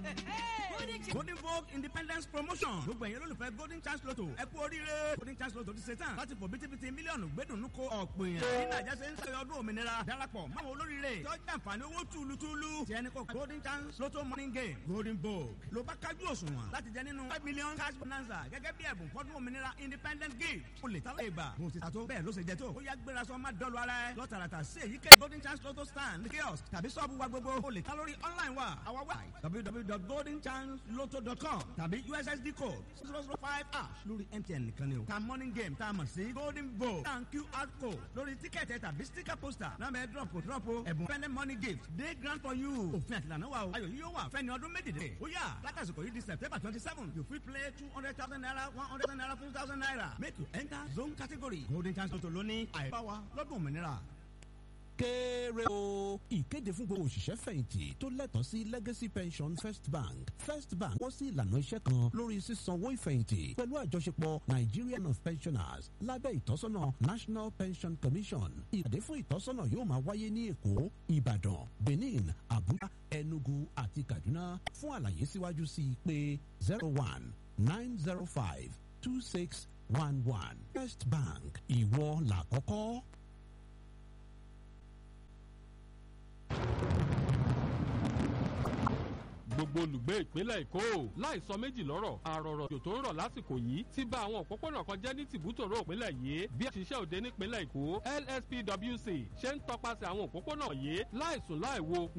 golden vogue independence promotion gbogbo ẹ̀yin olólùfẹ́ golden chance lotto ẹ kú oríire golden chance lotto ti ṣe tán láti fò bítíbitì mílíọ̀nù gbẹ́dùnú ko ọ̀pọ̀ èèyàn bí nàìjà ṣe ń ṣe ọdún òmìnira darapọ̀ máwọn olóríire tó jẹ́ àǹfààní owó túlùtúlù tí ẹni kò golden chance lotto morning game golden vogue ló bá kájú òṣùwọ̀n láti jẹ nínú five million cash bonanza gẹ́gẹ́ bí ẹ̀bùn fọ́dún òmìnira independent gift o lè tálẹ̀ ìgbà bó ti ta tó bẹ́ẹ̀ ló ṣe jẹ tó ó yá gbéra sọ má dọ́lu ara ẹ lọ́tàràtà sí èyíkéyìí golden chance lotto stand kiosk tàbí sọ́ọ̀bù wa gbogbo o lè ta lórí online wa our website www.goldenchancelotto.com tàbí ussd code zero zero five ash lórí mtn nìkan ni o ta morning game tá a mọ̀ sí golden vogue tan qr code lórí tíkẹ́ẹ̀tì tàbí sticker poster náà bẹ drop kò drop o ẹ̀bùn fẹ́lẹ́ money gift day grant for you òfin àtìlànà wa o ayọ̀ yìí yóò wà fẹ́ni ọdún méjìlél ó yà látàsìkò yìí di september twenty seven you fit play two hundred thousand naira one hundred thousand naira fifty thousand naira make you enter zone category golden chance lotto lóní àìbáwa lọ́dún òmìnira kéré o. ìkéde fún gbogbo òṣìṣẹ́ fẹ̀yìntì tó lẹ́tọ̀ọ́ sí legacy pension first bank first bank wọ́n sí ìlànà iṣẹ́ kan lórí sísanwó ìfẹ̀yìntì pẹ̀lú àjọṣepọ̀ nigerian of pensioners lábẹ́ ìtọ́sọ́nà national pension commission ìpàdé fún ìtọ́sọ́nà yóò máa wáyé ní èkó ìbàdàn benin abuja enugu àti kaduna fún àlàyé síwájú sí i pé zero one nine zero five two six one one first bank ìwọ làkọ́kọ́. gbogbo olùgbé ìpínlẹ̀ èkó láìsọ méjì lọ́rọ̀ àròrọ̀ tó ń rọ̀ lásìkò yìí ti bà àwọn òpópónà kan jẹ́ ní tìbútòrò ìpínlẹ̀ yìí bí àṣìṣe òde nípínlẹ̀ èkó lspwc ṣe ń tọpasẹ̀ àwọn òpópónà yìí láìsùn láìwo